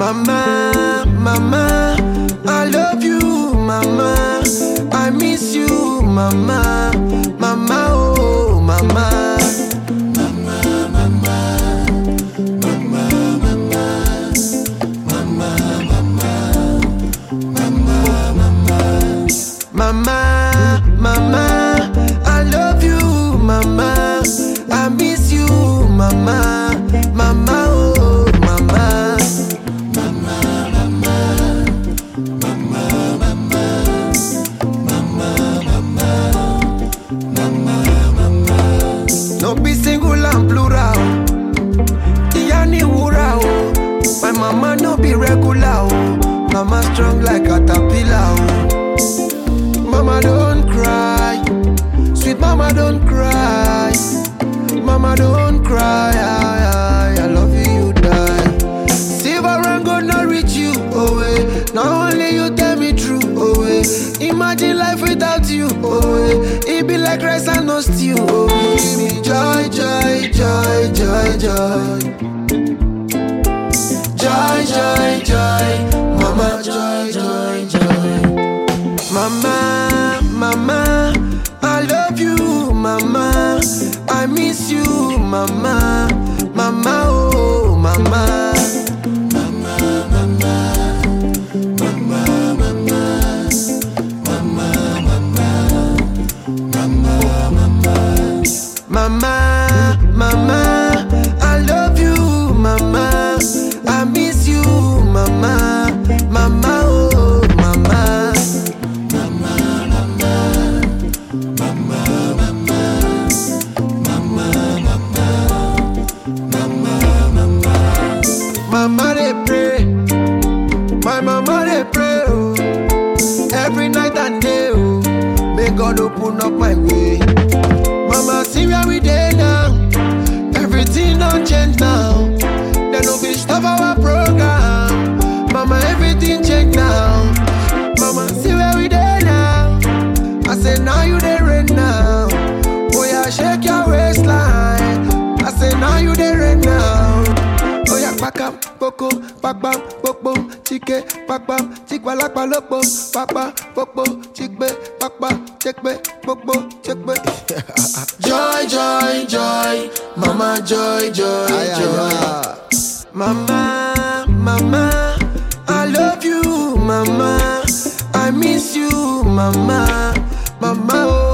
Mama, mama, I love you, mama. I miss you, mama, mama, oh, mama. Mama, mama, I love you, mama. I miss you, mama, mama, oh, mama. No be single and plural. Ìyá ni wúrà o. My mama no be regular o. Mama strong like caterpillar o. Mama don't cry. Sweet mama don't cry. Mama don't cry. I, I, I love you, you die. Silver and gold not reach you, oh eh. Not only you tell me true, oh eh. Imagine life without you, oh eh. It be like rice and no stew, oh eh. Give me joy, joy, joy, joy, joy. Joy, joy, joy. Mama, joy, joy, joy. Mama, mama, I love you, mama. I miss you, mama, mama, oh, mama. Mama, mama, I love you, mama. I miss you, mama, mama, oh, mama. Mama they pray, my mama they pray, oh. Every night and day, oh. May God open up my way. Mama, see where we dey now. Everything don't change now. They no fit stop our program. Mama, everything change now. Mama, see where we dey now. I say now you dey rain now. Oh yeah, shake your waistline. I say now you dey rain now. Oh yeah, pakam, poko, pakpam, popo, chike, pakpam, chikwalakpa lopo, pakpa, popo, chikbe, pakpa, chekbe, popo, chekbe. joy, joy, joy, mama, joy, joy, joy. Mama, mama, I love you, mama. I miss you, mama, mama, oh.